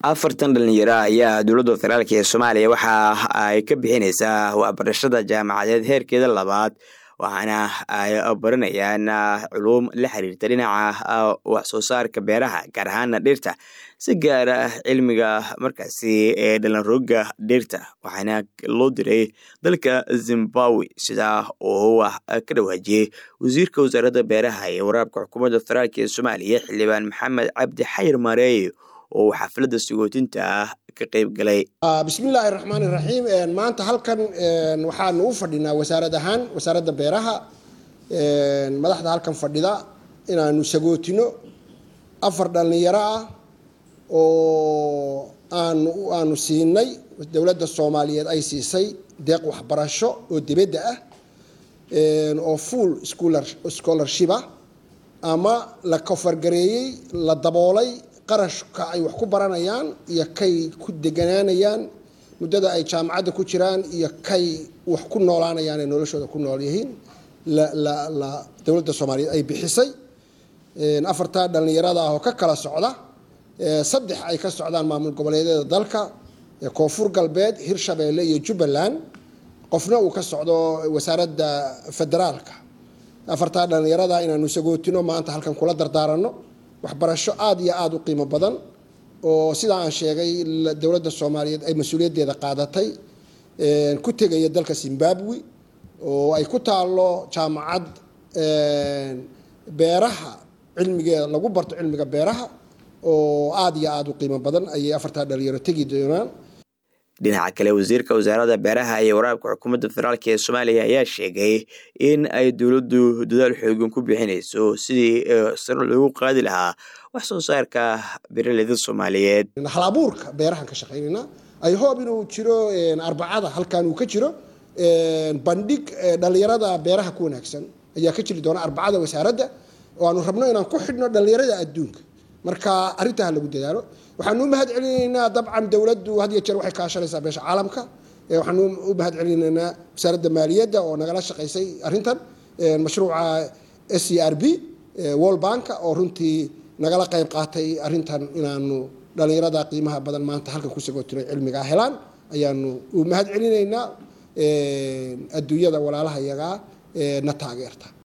afartan dhalinyaro ayaa dowladda federaalk ee soomaaliya waxa ay ka bixineysaa waxbarashada jaamacadeed heerkeeda labaad waxaana ay baranayaan culuum la xiriirta dhinaca wax soo saarka beeraha gaar ahaana dhirta si gaara cilmiga markaasi ee dhalanrooga dhirta waxaana loo diray dalka zimbabwe sidaa oo wax ka dhawaajiyey wasiirka wasaaradda beeraha ee waraabka xukuumadda federaalk ee soomaaliya xildhibaan maxamed cabdi xayir mareey oo xafladda sagootinta ah ka qeyb galay bismillaahi raxmaan iraxiim maanta halkan waxaanu u fadhinaa wasaarad ahaan wasaaradda beeraha madaxda halkan fadhida inaanu sagootino afar dhallinyaro ah oo aanu aanu siinay dowladda soomaaliyeed ay siisay deeq waxbarasho oo dibadda ah oo full scholarshipa ama la kofargareeyey la daboolay qarashka ay wax ku baranayaan iyo kay ku deganaanayaan muddada ay jaamacadda ku jiraan iyo kay wax ku noolaanayaan ee noloshooda ku nool yihiin la dowladda soomaaliyeed ay bixisay afartaa dhallinyarada ah oo ka kala socda saddex ay ka socdaan maamul goboleedyada dalka koonfur galbeed hirshabeelle iyo jubbaland qofna uu ka socdo wasaaradda federaalka afartaa dhallinyarada inaanu sagootino maanta halkan kula dardaaranno waxbarasho aada iyo aada u qiimo badan oo sidaa aan sheegay dowladda soomaaliyeed ay mas-uuliyaddeeda qaadatay ku tegaya dalka zimbabwe oo ay ku taallo jaamacad beeraha cilmigeeda lagu barto cilmiga beeraha oo aada iyo aada u qiimo badan ayay afartaa dhalinyaro tegi doonaan dhinaca kale wasiirka wasaaradda beeraha iyo waraabka xukuumadda federaalk ee soomaaliya ayaa sheegay in ay dowladdu dadaal xoogan ku bixinayso sidii saro loogu qaadi lahaa wax soo saarka beeraleyda soomaaliyeed hal abuurka beerahan ka shaqaynayna ay hoob inuu jiro arbacada halkan uu ka jiro bandhig dhallinyarada beeraha ku wanaagsan ayaa ka jiri doona arbacada wasaaradda oo aanu rabno inaan ku xidhno dhallinyarada adduunka marka arrintaa lagu dadaalo waxaanu u mahad celinaynaa dabcan dowladdu had iyo jeer waxay kaashanaysaa beesha caalamka waxaanu u mahad celinaynaa wasaaradda maaliyadda oo nagala shaqaysay arrintan mashruuca s c r b wall banka oo runtii nagala qayb qaatay arrintan inaanu dhallinyarada qiimaha badan maanta halkan ku sagootino cilmigaa helaan ayaanu u mahad celinaynaa adduunyada walaalaha yagaa na taageerta